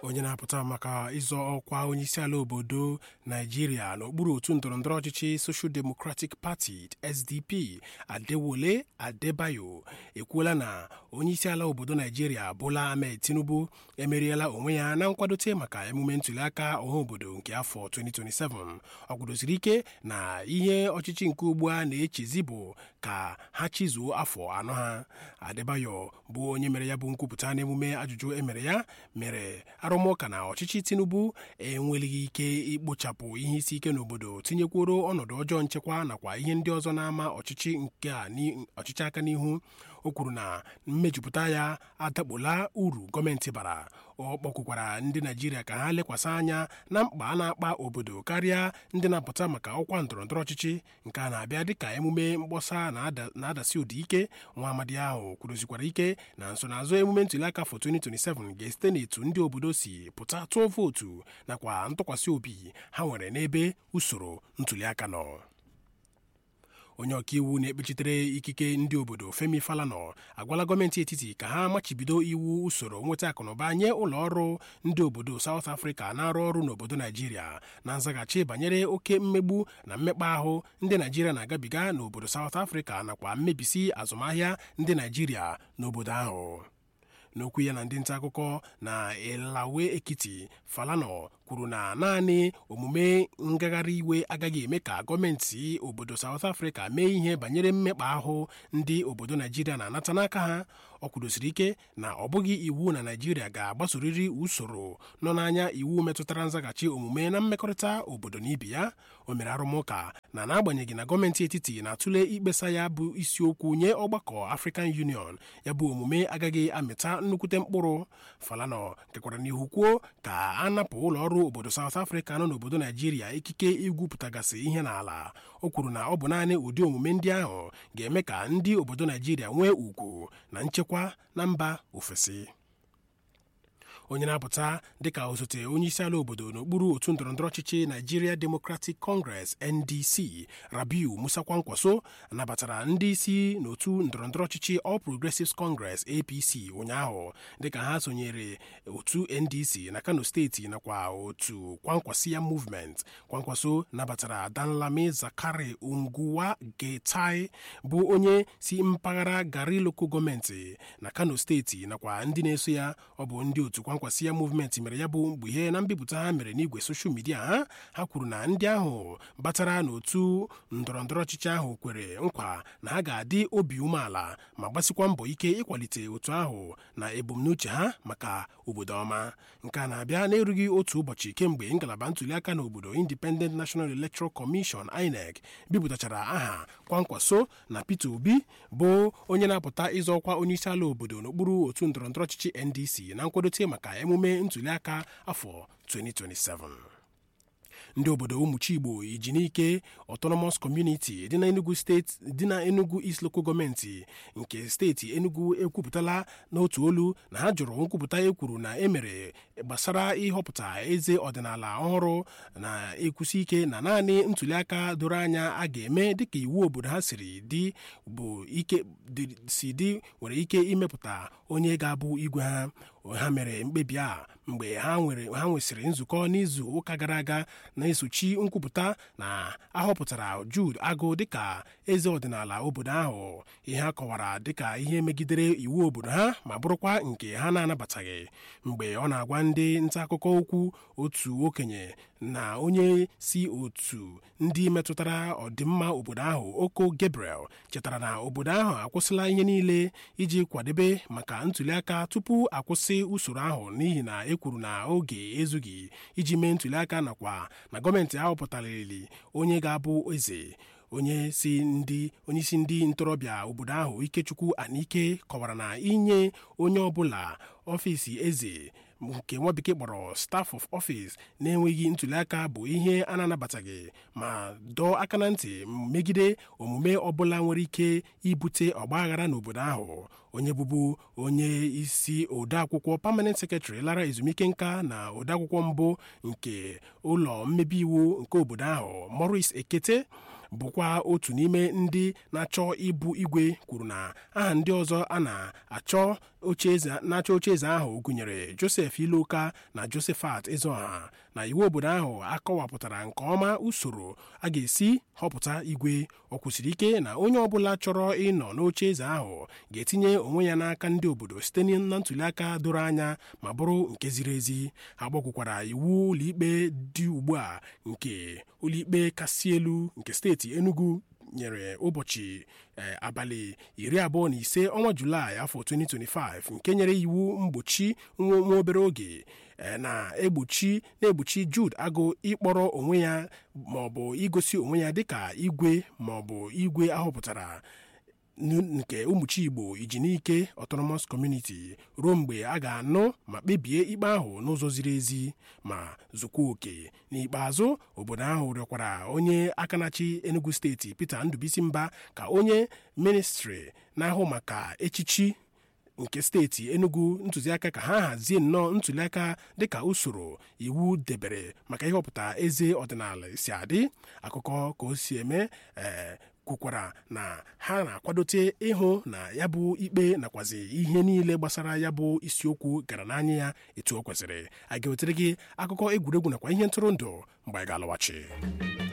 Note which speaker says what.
Speaker 1: onye na-apụta maka ịzọ ọkwa onyeisiala obodo naijiria n'okpuru otu ndọrọndọrọ ọchịchị social democratic party sdp adewole adebayo ekwuola na onyeisiala obodo naijiria bola ahmed tinubu emeriela onwe ya na nkwadote maka emume ntụliaka ọha obodo nke afọ 2027 ọ kwudosiri ike na ihe ọchịchị nke ugbu a na-echezi bụ ka ha chizuo afọ anọ ha adebayo bụ onye mere ya bụ nkwupụta n'emume ajụjụ emere ya mere arụmụka na ọchịchị tinubu enwelighị ike ikpochapụ ihe isi ike n'obodo tinyekworo ọnọdụ ọjọọ nchekwa nakwa ihe ndị ọzọ na-ama ọchịchị nke a ọchịchị aka n'ihu o kwuru na mmejupụta ya adakpola uru gọọmenti bara ọ kpọkwukwara ndị naijiria ka ha lekwasị anya na mkpa a na-akpa obodo karịa ndị na-apụta maka ọkwa ndọrọndọrọ ọchịchị nke a na-abịa dịka emume mkpọsa na-adasi ụdị ike nwa amadi ahụ kwuruzikwara ike na nsonaazụ emume ntụliaka afọ 2027 ga-esite n'etu ndị obodo si pụta tụọ vootu nakwa ntụkwasị obi ha nwere n'ebe usoro ntụliaka nọ onye ọkaiwu na-ekpechitere ikike ndị obodo femi falana agwala gọọmenti etiti ka ha machibido iwu usoro nweta akụnụba nye ụlọ ọrụ ndị obodo South Africa na-arụ ọrụ n'obodo naijiria na nzaghachi banyere oke mmegbu na mmekpa ahụ ndị naijiria na-agabiga n'obodo South Africa nakwa mmebisi azụmahịa ndị naijiria n'obodo ahụ n'okwu ya na ndị nta akụkọ na elawe ekiti falana kwuru na naanị omume ngagharị iwe agaghị eme ka gọọmenti obodo South Africa mee ihe banyere mmekpa ahụ ndị obodo Naijiria na-anata n'aka ha ọ kwudosiri ike na ọ bụghị iwu na Naijiria ga-agbasorịrị usoro nọ n'anya iwu metụtara nzaghachi omume na mmekọrịta obodo na ibe ya o mere arụmụka na n'agbanyeghị na gọọmenti etiti na-atụle ikpesa ya bụ isiokwu nye ọgbakọ African Union ya bụ omume agaghị amịta nnukwute mkpụrụ Falana kekwara n'ihu kwuo ka a napụ ụlọ ọrụ obodo South Africa nọ n'obodo Naijiria ikike igwupụtagasị ihe n'ala o kwuru na ọ bụ naanị ụdị omume ndị ahụ ga-eme ka ndị obodo Naijiria nwee ugwu na nchekwa na mba ofesi onye na-apụta dịka osote onyeisiala obodo n'okpuru otu ndọrọndọrọ ọchịchị Nigeria Democratic Congress NDC Rabiu Musa Kwankwaso nabatara ndị isi n'otu ndọrọndọrọ ọchịchị All Progressives Congress APC ụnyaahụ dịka ha sonyere otu NDC na Kano steeti nakwa otu Kwankwasiya Movement Kwankwaso nabatara Danlami Zakari Unguwa Getai bụ onye si mpaghara Gari Local gọọmenti na Kano steeti nakwa ndị na-eso ya ọ bụ ndị otu Kwankwasiya Movement mere ya bụ mkpughe na mbipụta ha mere n'igwe soshal midia ha ha kwuru na ndị ahụ batara n'otu ndọrọndọrọ ọchịchị ahụ kwere nkwa na ha ga-adị obi umeala ma gbasikwa mbọ ike ịkwalite otu ahụ na ebumnuche ha maka obodo ọma nke a na-abịa n'erughị otu ụbọchị kemgbe ngalaba ntụliaka n'obodo Independent National Electoral Commission INEC bipụtachara aha Kwankwaso na Peter Obi bụ onye na-apụta ịzọ ọkwa onyeisiala obodo n'okpuru otu ndọrọndọrọ ọchịchị NDC na nkwadote maka emume ntụliaka afọ 2027 ndị obodo ụmụchi igbo ijinike autonomous community dị na enugu steeti dị na enugu east local gọọmenti nke steeti enugu ekwupụtala n'otu olu na ha jụrụ nkwupụta e kwuru na emere gbasara ịhọpụta eze ọdịnala ọhụrụ na-ekwusi ike na naanị ntụliaka doro anya a ga-eme dịka iwu obodo ha siri dị bụ ike si dị nwere ike imepụta onye ga-abụ igwe ha ha mere mkpebi a mgbe ha nwesịrị nzukọ n'izu ụka gara aga na-esochi nkwupụta na ahọpụtara Jude Agụ dịka eze ọdịnala obodo ahụ ihe a kọwara dịka ihe megidere iwu obodo ha ma bụrụkwa nke ha na-anabataghị mgbe ọ na-agwa ndị nta akụkọ okwu otu okenye na onye si otu ndị metụtara ọdịmma obodo ahụ Oko Gabriel chetara na obodo ahụ akwụsịla ihe niile iji kwadebe maka ntụliaka tupu akwụsị usoro ahụ n'ihi na e kwuru na oge ezughị iji mee ntụliaka nakwa na gọọmenti ahọpụtarịrị onye ga-abụ eze onye si ndị onyeisi ndị ntorobịa obodo ahụ Ikechukwu Anike kọwara na inye onye ọbụla ọfịs eze nke nwa bekee kpọrọ staff of office na-enweghị ntụliaka bụ ihe a na-anabataghị ma dọọ aka na ntị megide omume ọbụla nwere ike ibute ọgbaghara n'obodo ahụ onye bụbu onye isi odeakwụkwọ permanent secretary lara ezumike nka na odeakwụkwọ mbụ nke ụlọ mmebi iwu nke obodo ahụ Maurice Ekete bụkwa otu n'ime ndị na-achọ ịbụ igwe kwuru na aha ndị ọzọ a na-achọ na-achọ ocheeze ahụ gụnyere joseph iloka na josephat ezeọha na iwu obodo ahụ akọwapụtara nke ọma usoro a ga-esi họpụta igwe ọ kwụsịrị ike na onye ọbụla chọrọ ịnọ n'oche eze ahụ ga-etinye onwe ya n'aka ndị obodo site na ntụliaka doro anya ma bụrụ nke ziri ezi ha gbakwukwara iwu ụlọikpe dị ugbu a nke ụlọikpe kasị elu nke steeti enugu nyere ụbọchị abalị iri abụọ na ise ọnwa julaị afọ 2025 nke nyere iwu mgbochi nwa obere oge na-egbochi na-egbochi Jude agụ ịkpọrọ onwe ya maọbụ igosi onwe ya dịka igwe maọbụ igwe ahọpụtara nke ụmụchi igbo ijinike autonomous community ruo mgbe a ga-anụ ma kpebie ikpe ahụ n'ụzọ ziri ezi ma zụkwa oke n'ikpeazụ obodo ahụ rịọkwara onye aka na-achị enugu steeti peter ndubisi mba ka onye ministri na-ahụ maka echichi nke steeti enugu ntụziaka ka ha hazie nnọọ ntụliaka dịka usoro iwu debere maka ịhọpụta eze ọdịnala si adị akụkọ ka o si eme ee kwukwara na ha na-akwadote ịhụ na ya bụ ikpe nakwazi ihe niile gbasara ya bụ isiokwu gara n'anya ya etu o kwesịrị a ga-ewetere gị akụkọ egwuregwu nakwa ihe ntụrụndụ mgbe anyị ga-alọghachi